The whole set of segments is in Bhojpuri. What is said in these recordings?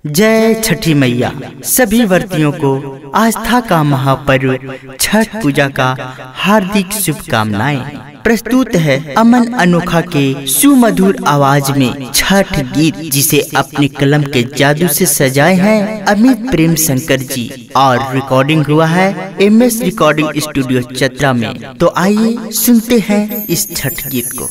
जय छठी मैया सभी व्रतियों को आस्था का महापर्व छठ पूजा का हार्दिक शुभकामनाएं प्रस्तुत है अमन अनोखा के सुमधुर आवाज में छठ गीत जिसे अपने कलम के जादू से सजाए हैं अमित प्रेम शंकर जी और रिकॉर्डिंग हुआ है एम एस रिकॉर्डिंग स्टूडियो चतरा में तो आइए सुनते हैं इस छठ गीत को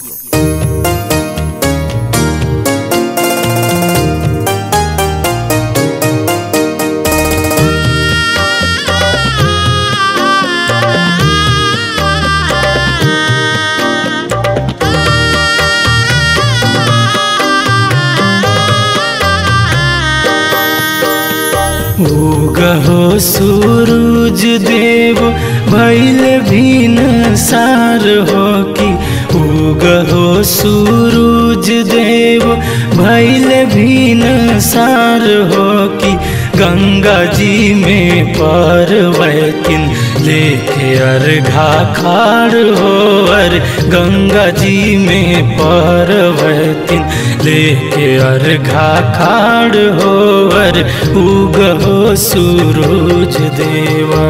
उगहो सूरज देव भैल भीन सार हो कि उगहो सूरज देव भैल भीन सार हो कि गंगा जी में पार्वतीन लेके अर्घा खाड़ हो अर गंगा जी में पार्वतीन लेके अर्घा खाड़ हो अर उगहो सूरज देवा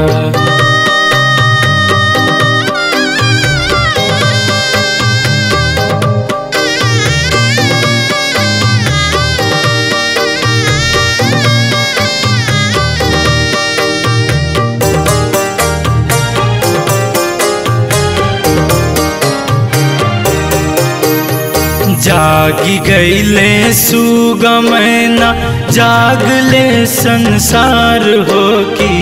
जागी गईले सुगमैना जागले संसार हो की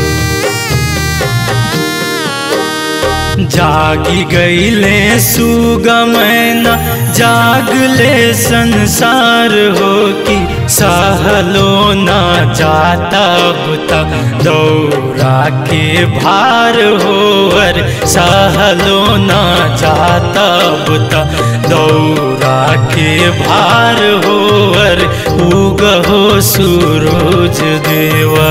जागी गईले सुगमैना जागले संसार हो की सहलो ना जाता बुता दौरा के भार हो अर सहलो ना जाता बुता दौरा के भार हो अर उगहो सूरज देवा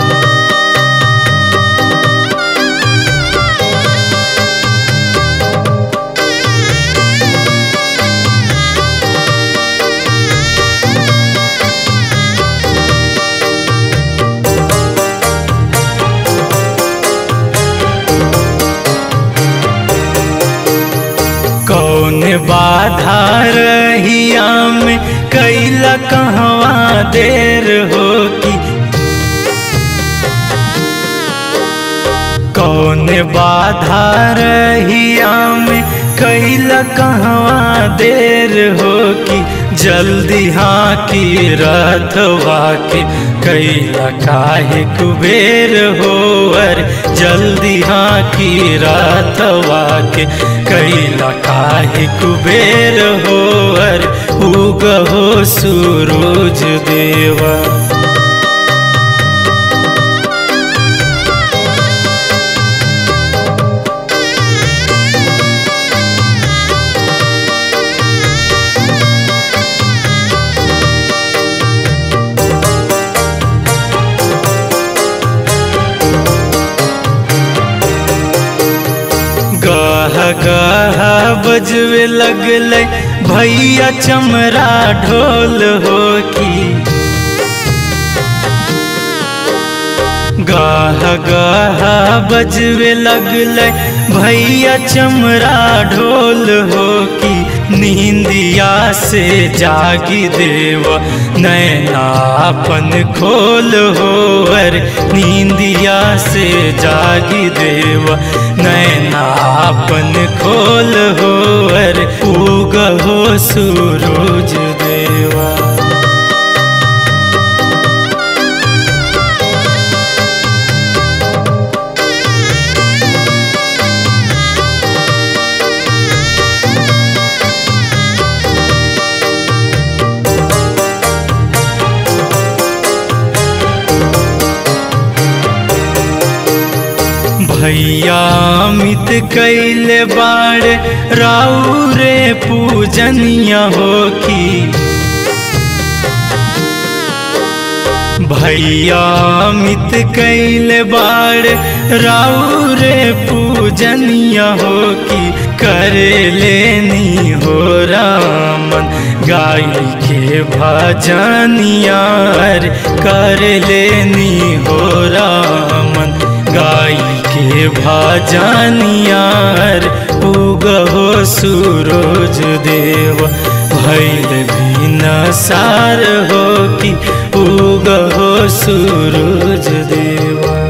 कौन बाधा रहिया में कैला कहवा देर हो की कौन बाधा रहिया में कैला कहवा देर हो की जल्दी हाँ की रथवा के कैला काहे कुबेर हो अर जल्दी हाँ की रथवा के कैला काहे कुबेर हो अर उगहो सूरज देवा गह गह बजवे लगल भैया चमरा ढोल हो की गाह गाह बजवे लगल भैया चमरा ढोल हो की नींदिया से जागी देव नैनापन खोल हो अर नींदिया से जागी देव नैनापन खोल हो अर उगहो सूरज देवा भैया मित कैले बाड़ राउ रे पूजनिया हो की भैया मित कैले बाड़ राउ रे पूजनिया हो की कर लेनी हो रामन गाय के भजनियार कर लेनी हो रामन गाय के भजनियार उगहो सूरज देव भैल भी सार हो कि उगहो सूरज देवा